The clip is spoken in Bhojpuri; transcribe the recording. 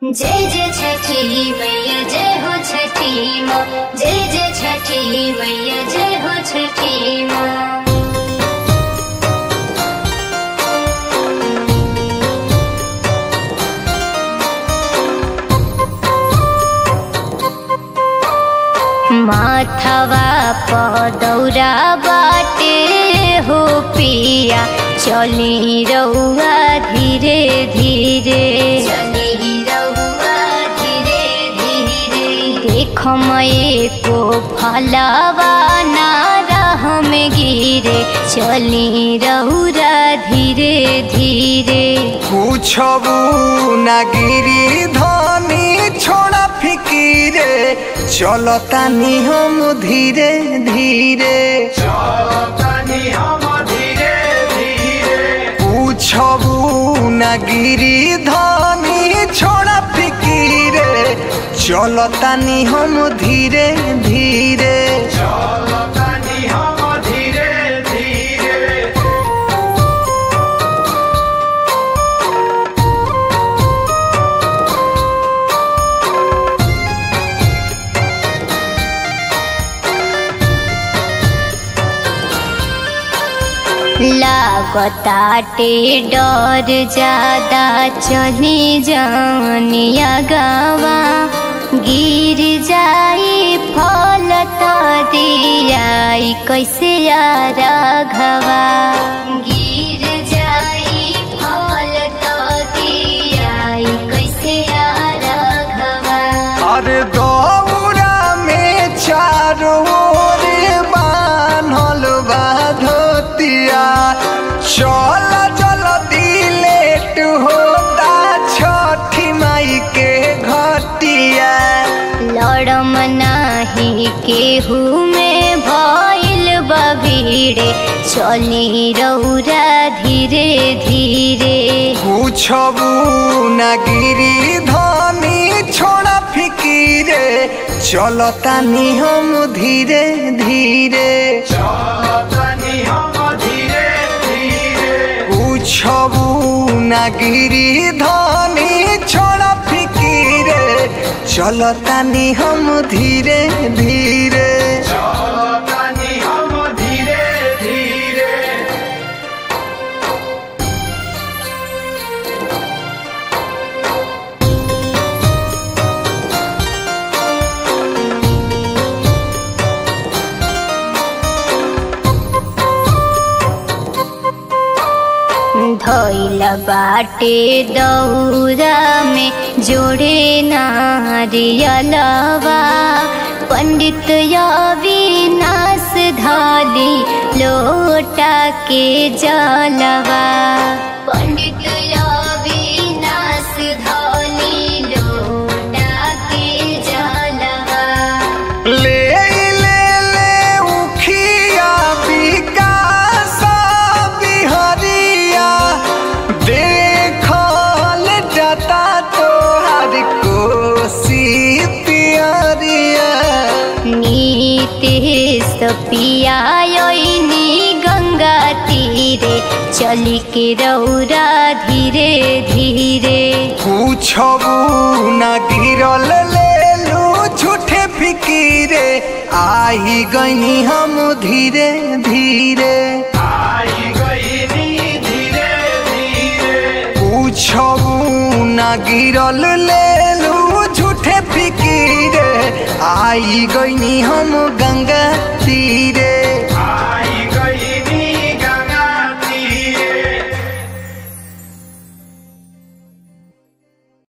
जय जय छठी मैया जय हो छठी माँ जय जय छठी मैया जय हो छठी माँ माथवा पदौरा बाटे हो पिया चली रउआ धीरे धीरे चली रउआ धीरे धीरे देख मये को फलवा ना राह में गिरे चली रउरा धीरे धीरे पूछबू ना गिरी धनी छोड़ा फिकीरे चलतानी हम धीरे धीरे पूछबू ना गिरी धनी छोड़ा फिकीरे चलतानी हम धीरे धीरे लागताटे डर ज्यादा चली जानिया गावा गिर जाई फल त दियाई कैसे यार घवा गिर जाई फल त दियाई कैसे यार घवा अरे दौरा में चारों ओर बान्हल बा धोतिया चल चल दिलेट होता छठी माई के घटिया लड़म नाही केहू में भइल बभीड़े चली रौरा धीरे धीरे पूछबू न गिरी धनी छोड़ा फिकीरे चलतानी हम धीरे धीरे पूछबू ना गिरी धनी छोड़ा फिकीरे चलतानी हम धीरे धीरे धैल बाटे दौरा में जोड़े नारियलवा पंडित अविनाश धाली लोटा के जलवा पंडित अविनाश धाली लोटा के जलवा ले ले ले उखिया विकास बिहरिया देखल जता तोहर कोसी पियरिया नीतेश पियायनी गंगा तीरे चली के रौरा धीरे धीरे पूछबू न गिरल लेलू झूठे फिकीरे आई गईनी हम धीरे धीरे पूछबू न गिरल लेलू झूठे फिकीरे आई गईनी हम गंगा तीरे